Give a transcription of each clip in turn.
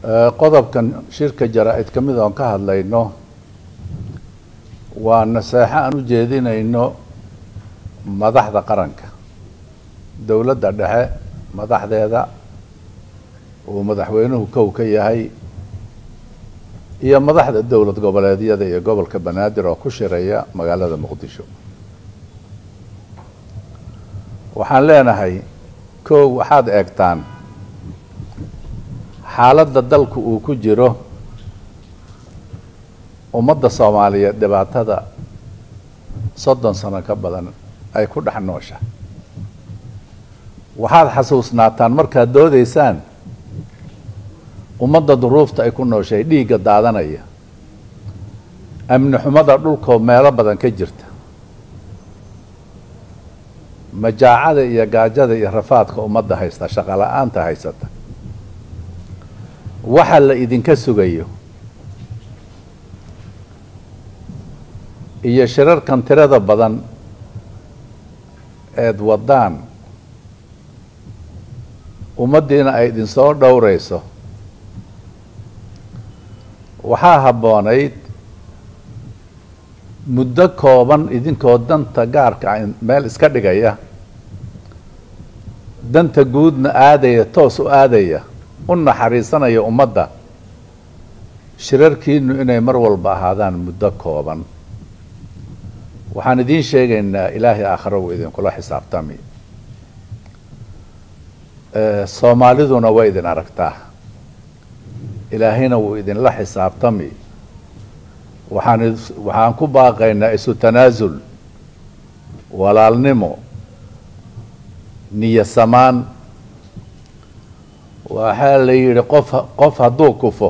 qodobkan shirka jaraa-id ka mid oon ka hadlayno waa naseexo aan u jeedinayno madaxda qaranka dowladda dhexe madaxdeeda uu madaxweynuhu kow ka yahay iyo madaxda dowlad goboleedyada iyo gobolka banaadir oo ku shiraya magaalada muqdisho waxaan leenahay kow waxaad eegtaan xaaladda dalku uu ku jiro ummadda soomaaliyeed dhibaatada soddon sano ka badan ay ku dhex noosha waxaad xasuusnaataan markaad doodaysaan ummadda duruufta ay ku nooshay dhiigga daadanaya amni xumada dhulkoo meelo badan ka jirta majaacada iyo gaajada iyo rafaadka ummadda haysta shaqo la-aanta haysata waxa la idinka sugayo iyo shirarkan tirada badan eed waddaan ummaddiina ay idinsoo dhowrayso waxaa habboonayd muddo kooban idinkoo danta gaarka a meel iska dhigaya danta guudna aadaya toos u aadaya u naxariisanaya ummadda shirarkiinu inay mar walba ahaadaan muddo kooban waxaan idiin sheegaynaa ilaahay aakhiro wuu idinkula xisaabtami soomaaliduna way idin aragtaa ilaahayna wuu idinla xisaabtami waxaan waxaan ku baaqaynaa isu tanaasul walaalnimo niyo samaan waxaa la yidhi qof qof hadduu kufo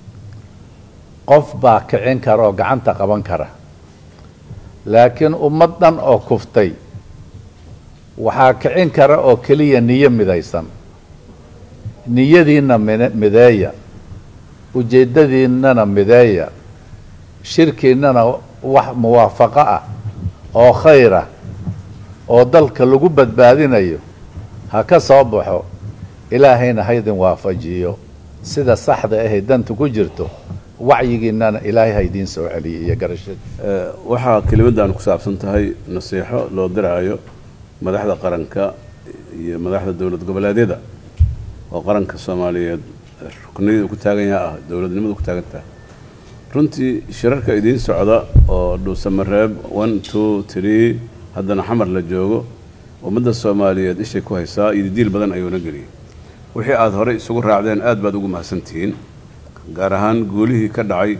qof baa kicin kara oo gacanta qaban kara laakiin ummad dhan oo kuftay waxaa kicin kara oo keliya niyo midaysan niyadiinna min mideeya ujeeddadiinnana mideeya shirkiinnana wax muwaafaqo ah oo khayr ah oo dalka lagu badbaadinayo ha ka soo baxo ilaahayna haydin waafajiyo sida saxda ahay danta ku jirto wacyigiinnana ilaahay haydiin soo celiyay iyo garashada waxaa kelimaddan ku saabsan tahay nasiixo loo diraayo madaxda qaranka iyo madaxda dowlad goboleedyada oo qaranka soomaaliyeed rukniyada ku taagan yaha ah dowladnimada ku taagan tahay runtii shirarka idiin socda oo dhuusamareeb one two tree haddana xamar la joogo ummadda soomaaliyeed ishay ku haysaa iyo diil badan ayuuna geliyay wixii aada horey isugu raacdeen aad baad ugu mahadsantihiin gaar ahaan guulihii ka dhacay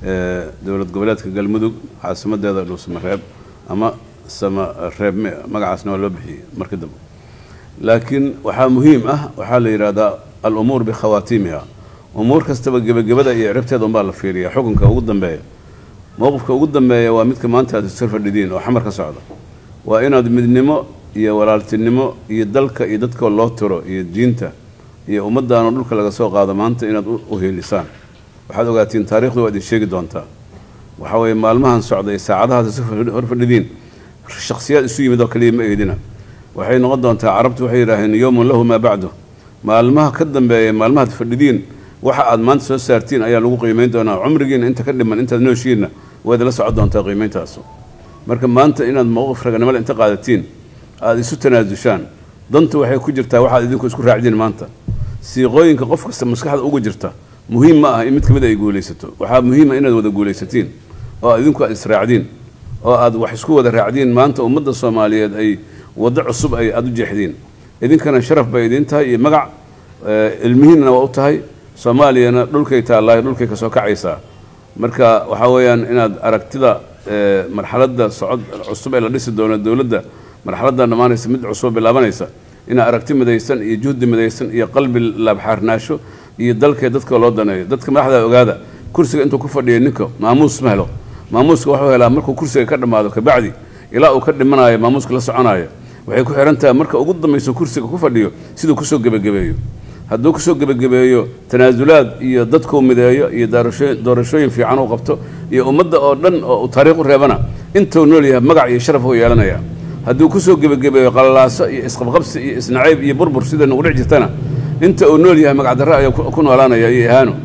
dowlad goboleedka galmudug caasimadeeda dhuusamareeb ama samareeb magacaasna waa loo bixiyey markii dambe laakiin waxaa muhiim ah waxaa la yidhaahdaa al-umuur bikhawaatiimiha umuur kastaba gebagabada iyo ciribteeda unbaa la fiiriya xukunka ugu dambeeya mowqifka ugu dambeeya waa midka maanta aad isor fadhidiin oo xamar ka socda waa inaad midnimo iyo walaaltinimo iyo dalka iyo dadkoo loo tiro iyo diinta iyo ummaddaanoo dhulka laga soo qaado maanta inaad u heelisaan waxaad ogaatiin taarikhdu waa idin sheegi doontaa waxaa weeye maalmahan socda iyo saacadahaas isu hor fadhidiin shaksiyaad isu yimid oo kaliya ma eedina waxay noqon doontaa carabtu waxay yidhaaheen yowmun lahu maa bacdu maalmaha ka dambeeya maalmahaad fadhidiin waxa aad maanta soo saartiin ayaa lagu qiimeyn doonaa cumrigiina inta ka dhiman intaad nooshiinna waad la socon doontaa qiimeyntaasu marka maanta inaad mowqif raganimada inta qaadatiin aada isu tanaasushaan dantu waxay ku jirtaa waxaad idinku isku raacdiin maanta siiqooyinka qof kasta maskaxda ugu jirta muhiim ma ah in mid ka mid ay guulaysato waxaa muhiima inaad wada guulaysatiin oo aad idinku aad israacdiin oo aad wax isku wada raacdiin maanta ummadda soomaaliyeed ay waddo cusub ay aada u jeexdiin idinkana sharaf bay idiin tahay iyo magac ilmihiinna waa u tahay soomaaliyana dhulkay taallaayo dhulkay kasoo kacaysaa marka waxaa weeyaan inaad aragtida marxaladda socod cusub ee la dhisi doono dowladda marxaladdan dhammaanaysa mid cusub bilaabanaysa inaad aragti midaysan iyo juhdi midaysan iyo qalbi laabxaarnaasho iyo dalkee dadka loo daneeyo dadka madaxda ogaada kursiga intuu ku fadhiya ninka maamuus ma helo maamuuska wuxuu helaa markuu kursiga ka dhammaado kabacdi ilaa uu ka dhimanayo maamuuska la soconayo waxay ku xihan tahay marka ugu dambayso kursiga ku fadhiyo siduu kusoo gebagabeeyo hadduu kusoo gebagabeeyo tanaasulaad iyo dadkuu mideeyo iyo doorashooyin doorashooyin fiican uu qabto iyo ummadda oo dhan oo uu taariikh u reebana intuu nool yahay magac iyo sharaf uu yeelanaya hadduu kusoo gebagabeeyo qalalaaso iyo isqabqabsi iyo isnacayb iyo burbur sida nagu dhic jirtana inta uu nool yahay magacdarre ayaa ku noolaanaya iyo ihaano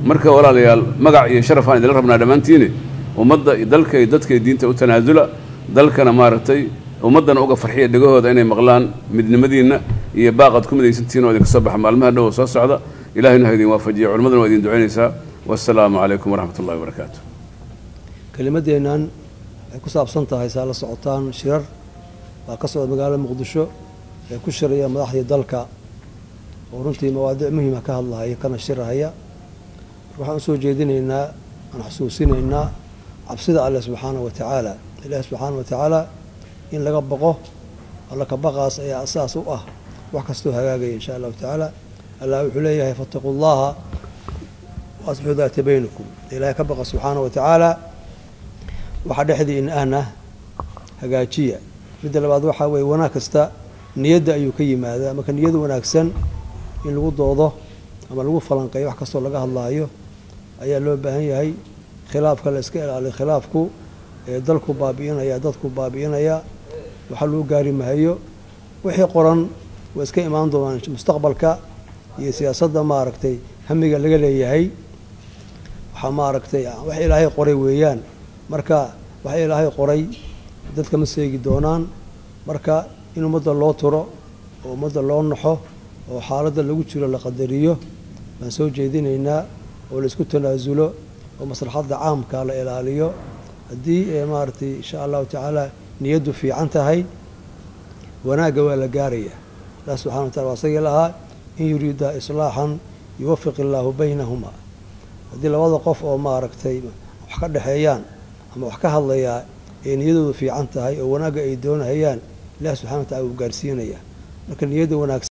marka walaalayaal magac iyo sharaf aan idinla rabnaa dhammaantiini ummadda dalka iyo dadka iyo diinta u tanaasula dalkana maaragtay ummaddana uga farxiya dhegahooda inay maqlaan midnimadiinna iyo baaqad ku midaysantihiin oo idinka soo baxa maalmaha dhow oo soo socda ilahayna ha idin waafajiya culimmaduna waa idin ducaynaysaa wassalaamu calaykum waraxmat ullahi wabarakaatu kelimaddeennan waxay ku saabsan tahay saa la socotaan shirar baa ka socda magaalada muqdisho ee ku shiraya madaxdii dalka oo runtii mawaadiic muhima ka hadlahaya kana shirahaya waxaan usoo jeedinaynaa aan xusuusinaynaa cabsida alleh subxaana wa tacaala ilaahi subxaana wa tacaala in laga baqo alla ka baqaas ayaa asaas u ah wax kastoo hagaagaya insha allahu tacaala allah wuxuu leeyahay fattaquu llaha waasbixuu daata baynakum ilaahay ka baqa subxaana wa tacaala waxa dhexdii in ahna hagaajiya midda labaad waxaa weeye wanaag kasta niyadda ayuu ka yimaadaa marka niyada wanaagsan in lagu doodo ama lagu falanqeeyo wax kastoo laga hadlaayo ayaa loo baahan yahay khilaafka la iska ilaaliyo khilaafku ee dalku baabi'inaya dadku baabi'inaya waxa lagu gaari mahayo wixii qoran waa iska imaan doonaan mustaqbalka iyo siyaasadda maaragtay hamiga laga leeyahay waxaa maaragtay wax ilaahay qoray weeyaan marka wax ilaahay qoray dadka ma seegi doonaan marka in ummadda loo turo oo ummadda loo naxo oo xaaladda lagu jiro la qadariyo baan soo jeedinaynaa oo la isku tanaasulo oo maslaxadda caamka la ilaaliyo haddii maaragtay insha allahu tacaala niyaddu fiican tahay wanaagga waa la gaaraya allah subxana wa tacala waa isagii lahaa in yuriida islaaxan yuwafiq illaahu baynahuma haddii labada qof oo maaragtay wax ka dhexeeyaan ama wax ka hadlayaa ee niyadoodu fiican tahay oo wanaagga ay doonahayaan ilahi subxana wa tacala wuu gaarsiinaya marka niyadda wanaagsan